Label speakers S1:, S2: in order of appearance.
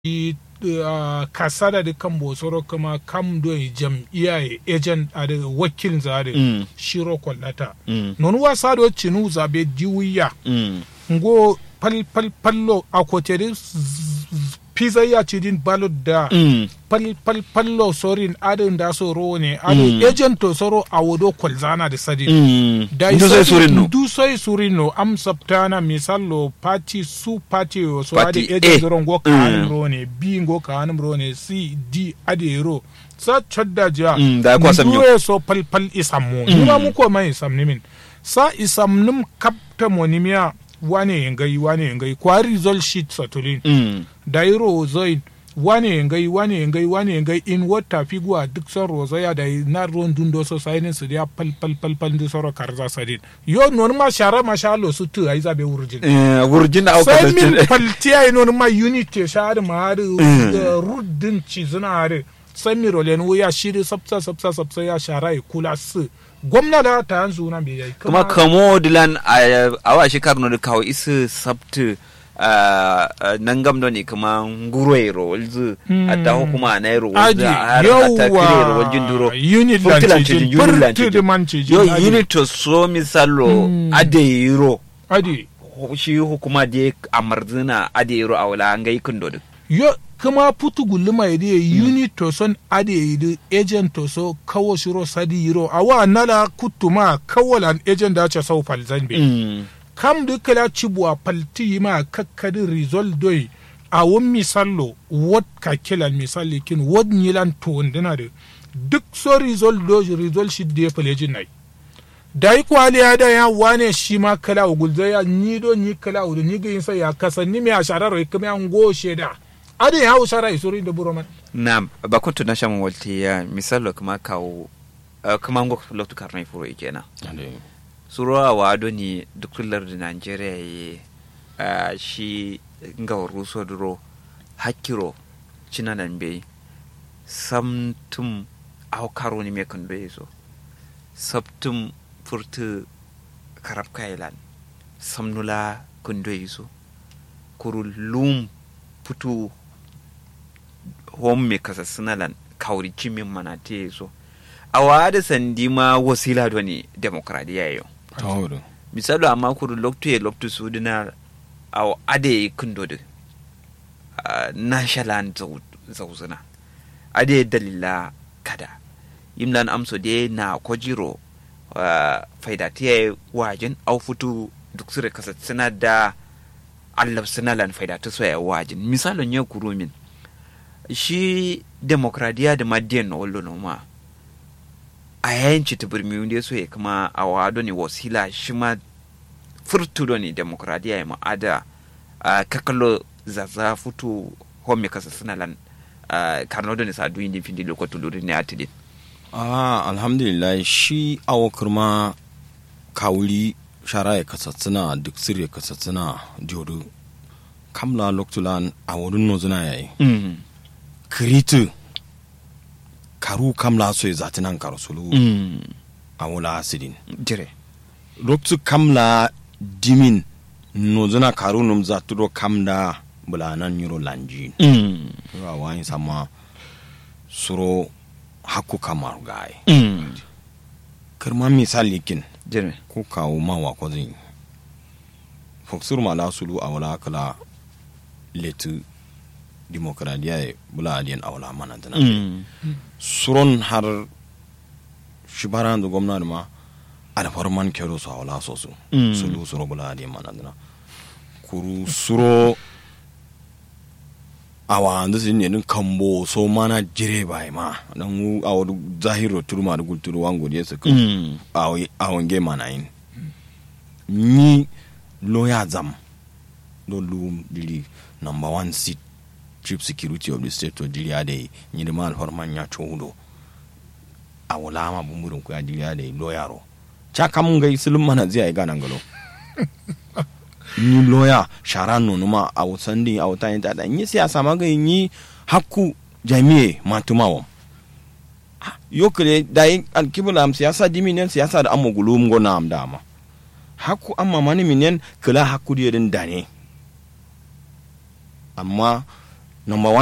S1: i uh, kasada da kan bosoro kuma kam do jam'iyya ya agent a da wakil zare
S2: Mm.
S1: shiro kwallata
S2: Mm.
S1: non wasa do cinu zabe diwiya
S2: Mm.
S1: ngo pal pal pallo a kotere pizza ya ci din balot da
S2: Mm.
S1: pal pal pallo sorin adin da so ro ne adin
S2: Mm.
S1: agent to soro a wodo kwalzana da sadin
S2: Mm.
S1: da
S2: Ndu sai surin no.
S1: du sai surino am saptana misallo party su party o so
S2: Party
S1: ade
S2: A.
S1: eje zoro ngo
S2: Mm.
S1: kanum rone b ngo kanum rone c d ade ro sa chodda ja
S2: Mm, da kwa sam yo.
S1: nduwe so pal pal isam mo
S2: Mm.
S1: nima mu ko mai isam nimin sa isam nim kapta monimia wane yengai wane yengai kwa result sheet satulin
S2: Mm.
S1: da yi rozoin wane yengai wane yengai wane yengai in wata figuwa duk son rozoya da yi na ruwan dundo so sainin su ya pal pal pal pal du soro karza sadin yo non ma shara ma shalo su tu ai zabe wurjin
S2: Eh, wurjin da auka
S1: sai min
S2: da
S1: paltiya yi non ma unity shari ma hari
S2: Mm.
S1: rudin ci zina hari sai mi rolen wuya shiri sabsa sabsa sabsa ya shara yi kula su gwamna da ta yanzu na bai yi
S2: kuma kamo dilan a awa shekar no da kawo isu sabtu nan gam ne kuma nguroi ro walzu
S1: Mm.
S2: a dawo kuma na ro
S1: aji
S2: walzu a har ta kire ro waljin duro
S1: unit
S2: Furtilan
S1: lancijin
S2: cijin, unit
S1: furti
S2: lancijin.
S1: da man cijin
S2: yo
S1: aji.
S2: unit to so misalo
S1: Mm.
S2: ade yiro
S1: adi
S2: shi hukuma da amarzina ade yiro a wala an ga ikin dodo
S1: yo kuma putu guluma yidi unit to son ade yidi agent to so kawo shiro sadi yiro awa nala kutuma kawalan agent da ce sau falzan be
S2: Mm.
S1: kam da kala cibuwa falti ma kakkadin result doi a wun misallo wad ka kilan misali kin wad nilan to wandina da duk so result do result shi da ya falejin nai da yi kwali ya da ya wane shi ma kala wa gulza ya ni do ni kala wa ni ga yin sai ya kasan ni me a sharar ya kuma an goshe da ade ya hau shara isuri da buroman
S2: na ba kuntu na shaman walti ya misalo kuma kawo uh, kuma ngo loktu karnai furo ikena suro a wado ni dukular da nigeria ye uh, shi nga ruso duro hakiro cina nan bai samtum au karo ni me kan bai so sabtum furtu karab kailan samnula kun bai so kuru lum putu hom me kasa sinalan kauri cimin mana te so a wada sandi ma wasila do ni demokradiya yo
S3: tawdo
S2: misalo amma kuru loktu ye loktu sudina aw ade kundodo uh, nashalan zauzuna ade dalila kada yimlan amso de na kojiro uh, faidatiya wajin au futu duk sire kasa sina da allab sinalan faidatu so ya wajin misalon ya kuru min shi demokradiya da madiyan na wallo no ma a yayin ci tubirmi wanda so ya kuma a wado ne wasila shi ma furtudo ne demokradiya ya ma'ada a kakalo zaza futu home kasa suna lan karno da ne sa duyin din findi lokacin lori ne a tidin
S3: ah alhamdulillah shi awo kurma kawuli shara ya kasatsina duk sir ya kasatsina jodo kamla loktulan a wurin nozuna yayi kiritu karu kamla so ya zatinan karusulu a wula asidin
S2: jire
S3: loktu kamla dimin nozuna karu num zaturo kamda bulanan yuro lanjin wa wani sama suro hakku kamar gaye kirma misali kin
S2: jire
S3: ko kawo mawa ko zin foksur mala sulu a wala kala letu demokradiya ya bula adiyan a wala mana dana suron har shibaran da gwamnati ma alfarman kero su a wala so su
S2: Mm.
S3: sulu suro bula adiyan mana dana kuru suro awa andu sin ne nin kambo so mana jire bai ma dan wu awa zahiro turma da gulturu wango je su kan awon ge mana yin ni lawyer zam do lu dili number one seat chief security of the state to dili ade ni da mal horman ya chodo awala ma bumburin ku ya dili ade lawyer ro cha kam ga isulum mana zai ga nan galo ni lawyer shara nono ma a wutan din a wutan yin tada ni siyasa ma ga yi hakku jami'e matumawa yokre da yin alkibula am siyasa diminen siyasa da amma gulum go na am dama hakku amma mani minen kala hakku di den dane amma number